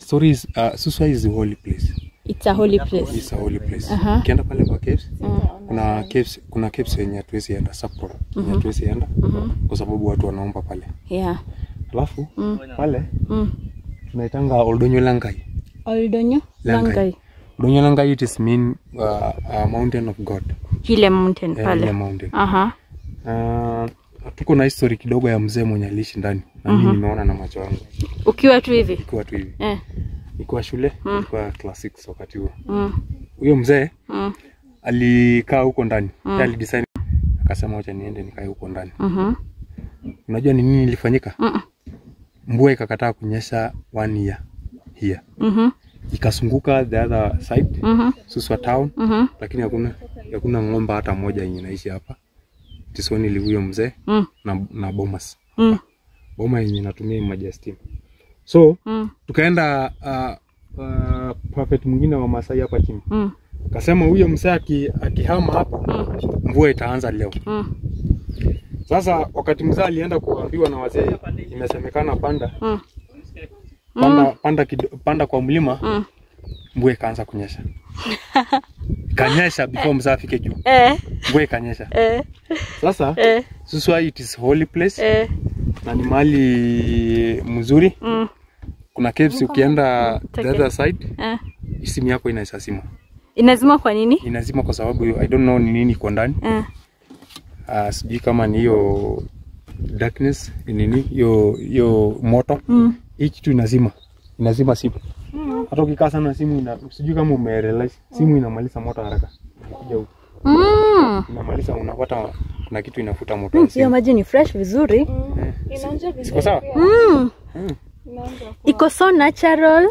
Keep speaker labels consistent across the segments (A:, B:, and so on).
A: story is uh, Suswa is a holy place.
B: It's a holy place.
A: It's a holy place.
B: Aha.
A: Ukienda pale kwa caves, kuna caves kuna caves yenye hatuwezi enda Sapporo. Yenye hatuwezi enda kwa sababu watu wanaomba pale.
B: Yeah.
A: Alafu pale
B: Mm.
A: tunaitanga Oldonyo Langai.
B: Oldonyo
A: Langai.
B: Langai.
A: Oldonyo Langai it is mean uh, a mountain of God.
B: Ile mountain
A: Eh, ile
B: pale.
A: mountain.
B: Aha.
A: Uh, tuko na history kidogo ya mzee mwenye aliishi ndani na mimi nimeona na macho yangu
B: Ukiwa tu hivi.
A: ikiwa tu hivi
B: Eh.
A: ikiwa shule ikiwa class 6 wakati huo
B: Mm.
A: huyo mzee
B: Mm.
A: alikaa huko ndani mm. alidesign akasema wacha niende nikae huko ndani
B: Mhm.
A: unajua ni nini ilifanyika
B: Mm.
A: mvua ikakataa kunyesha one year here
B: Mhm.
A: ikasunguka the other side
B: Mhm.
A: Suswa town
B: Mhm.
A: lakini hakuna hakuna ng'ombe hata moja yenye inaishi hapa tisoni li huyo mzee
B: Mm.
A: na, na bomas
B: Mm.
A: boma yenye inatumia maji ya steam so
B: Mm.
A: tukaenda uh, uh, prophet mwingine wa Masai hapa chini
B: Mm.
A: akasema huyo mzee aki- akihama hapa mvua itaanza leo
B: Mm.
A: sasa wakati mzee alienda kuambiwa na wazee imesemekana panda
B: Mm.
A: panda, panda, kido, panda kwa mlima
B: Mm.
A: mvua ikaanza kunyesha ikanyesha before mzee afike juu
B: Eh.
A: mvua ikanyesha
B: Eh.
A: sasa
B: Eh.
A: Suswa it is holy place
B: Eh.
A: na ni mahali mzuri
B: Mm.
A: kuna caves ukienda the
B: okay.
A: other side
B: Eh.
A: simu yako inasasima
B: Inazima kwa nini?
A: inazima kwa sababu I don't know ni nini iko ndani
B: Eh.
A: uh, sijui kama ni hiyo darkness ni nini hiyo hiyo moto
B: Mm.
A: hii kitu inazima inazima simu hata ukikaa sana simu ina, sijui kama umerealize simu inamaliza moto haraka Kuja huku.
B: Mm.
A: inamaliza unapata kuna kitu inafuta moto
B: Mm,
A: ya
B: Hiyo
A: simu
B: maji ni fresh vizuri.
C: Inaonja vizuri.
A: iko sawa
B: Mm.
C: Inaonja poa.
B: Iko so natural.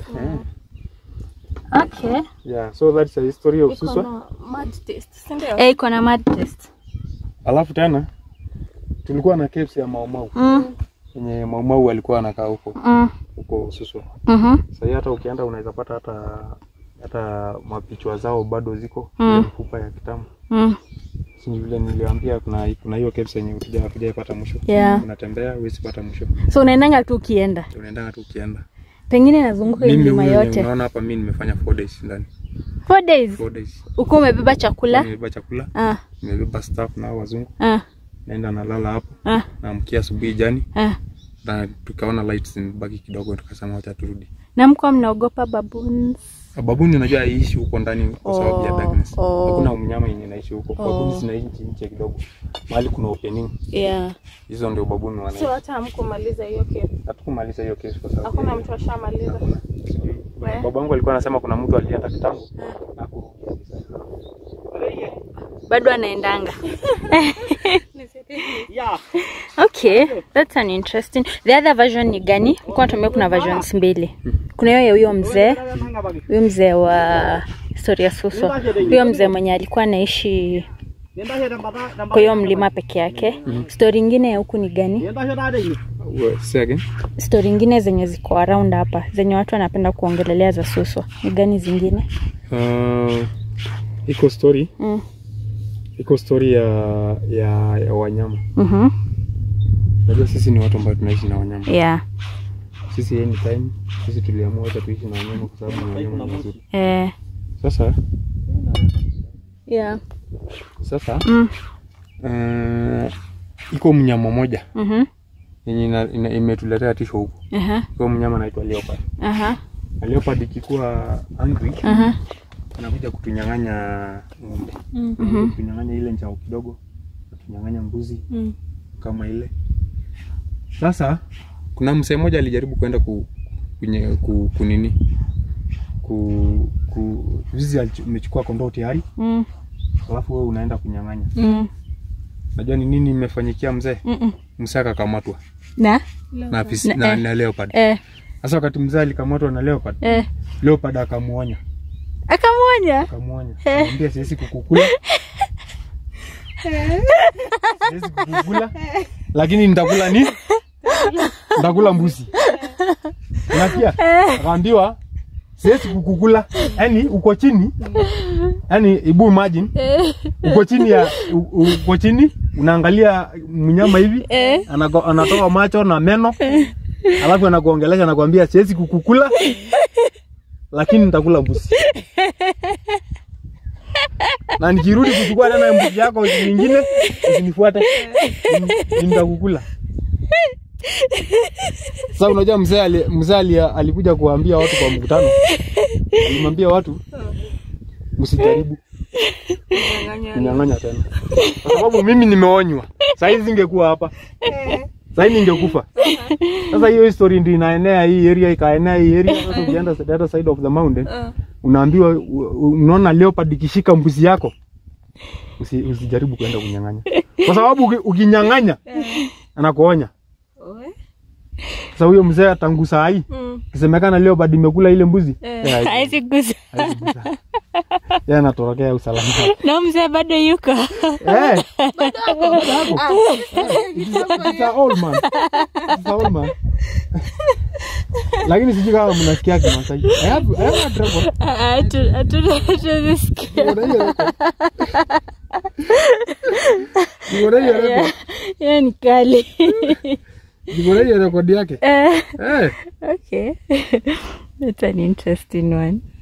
B: Okay.
A: yeah so that's a history of
C: Iko
A: Suswa
C: na mud taste, si ndio?
B: Eh, iko na mad taste.
A: alafu tena tulikuwa na caves ya maumau
B: Mm.
A: yenye maumau alikuwa anakaa huko
B: Mm.
A: huko Suswa
B: Mhm.
A: sahii hata ukienda unaweza pata hata hata mapichwa zao bado ziko
B: Mm.
A: ile mfupa ya kitambo
B: Mm.
A: si vile niliambia kuna kuna hiyo caves yenye ukija hatujaipata mwisho
B: Yeah.
A: unatembea huwezi pata mwisho
B: So unaendanga tu ukienda.
A: unaendanga tu ukienda
B: Pengine nazunguka hii
A: mimi
B: mlima
A: huyu
B: yote.
A: unaona hapa mimi nimefanya 4 days ndani
B: Four days.
A: 4 days
B: Uko umebeba chakula?
A: nimebeba chakula
B: Ah.
A: nimebeba staff na hao wazungu
B: Ah.
A: naenda nalala hapo
B: Ah.
A: naamkia asubuhi jani
B: Ah.
A: na tukaona lights zimebaki kidogo tukasema wacha turudi
B: Na mko mnaogopa baboons?
A: babuni unajua haiishi huko ndani kwa sababu ya
B: Oh,
A: darkness
B: oh.
A: hakuna mnyama yenye inaishi huko
B: Oh.
A: babuni zinaishi nje kidogo mahali kuna opening
B: Yeah.
A: hizo ndio babuni
C: So
A: wanaishi
C: hata hamkumaliza hiyo kesi.
A: hatukumaliza hiyo kesi kwa sababu
C: Hakuna
A: ya-
C: mtu ashamaliza.
A: hakuna. Sijui.
C: We.
A: babangu alikuwa anasema kuna mtu alienda kitambo na kurudi.
B: Bado anaendanga. Okay, that's an interesting. The other version ni gani? Kwa tumia kuna versions mbili. Kuna hiyo ya huyo mzee, huyo mzee wa story ya Suswa. Huyo mzee mwenye alikuwa anaishi kwa hiyo mlima peke yake. Story ingine ya huku ni gani?
A: We- say again?
B: Story ingine zenye ziko around hapa, zenye watu wanapenda kuongelelea za Suswa. Ni gani zingine?
A: Uh, iko story
B: Mm.
A: iko story ya, ya, ya wanyama
B: Mhm.
A: najua sisi ni watu ambao tunaishi na wanyama
B: Yeah.
A: sisi anytime sisi tuliamua hata tuishi na wanyama kwa sababu ni wanyama ni wazuri
B: Eh.
A: sasa
B: Yeah.
A: sasa
B: Mm.
A: uh, iko mnyama moja
B: Mhm.
A: yenye ina- ina- imetuletea tisho huku
B: Aha.
A: huyo mnyama anaitwa leopard
B: Aha.
A: na leopard ikikuwa angry
B: Aha.
A: anakuja kutunyang'anya ng'ombe
B: Mhm.
A: kutunyang'anya ile njao kidogo kutunyang'anya mbuzi
B: Mm.
A: kama ile sasa kuna msee mmoja alijaribu kwenda ku, kunye, ku, kunini ku, ku vizi alichu- umechukua kondoo tayari
B: Mm.
A: alafu wewe unaenda kunyang'anya
B: Mm.
A: najua ni nini imefanyikia mzee
B: Mm-mm.
A: mzee akakamatwa
B: Na?
A: na, fisi,
B: Na-
A: na,
B: eh.
A: na leopard
B: Eh.
A: sasa wakati mzee alikamatwa na leopard
B: Eh.
A: leopard akamuonya
B: Akamwonya.
A: akamwonya akamwambia siwezi kukukula siwezi kukukula lakini nitakula nini nitakula mbuzi unasikia akaambiwa siwezi kukukula yani uko chini yani ibu imagine uko chini ya u- uko chini unaangalia mnyama hivi
B: Eh.
A: anako- anatoa macho na meno alafu anakuongelesha anakuambia siwezi kukukula lakini nitakula mbuzi na nikirudi kuchukua tena mbuzi yako nyingine usinifuate Ni- nitakukula sasa unajua mzee ali, mzee ali, alikuja kuambia watu kwa mkutano alimwambia watu msijaribu kunyang'anya tena kwa sababu mimi nimeonywa sahii singekuwa hapa sahii ningekufa sasa hiyo history ndio inaenea hii area ikaenea hii area sasa ukienda the other side of the mountain unaambiwa u- u- unaona leopard ikishika mbuzi yako usi, usijaribu kwenda kunyang'anya kwa sababu uki- ukinyang'anya anakuonya sasa huyo mzee tangu saa hii
C: Mm.
A: kisemekana leopard imekula ile mbuzi
C: Eh.
A: eh, haiku-
B: Hawezi gusa.
A: haikugusa. yeye anatorokea usalama
B: Na mzee bado yuko.
A: Eh, bado hapo. It's a old man. It's a old man. lakini sijui kama mnasikia kimasai I have- I have a record.
B: Ah, hatu- hatu- hatuzisikia.
A: Niko na hiyo record. Niko na hiyo record.
B: Hiyo ni kali.
A: Niko na hiyo record yake
B: Eh,
A: Eh,
B: okay. That's an interesting one.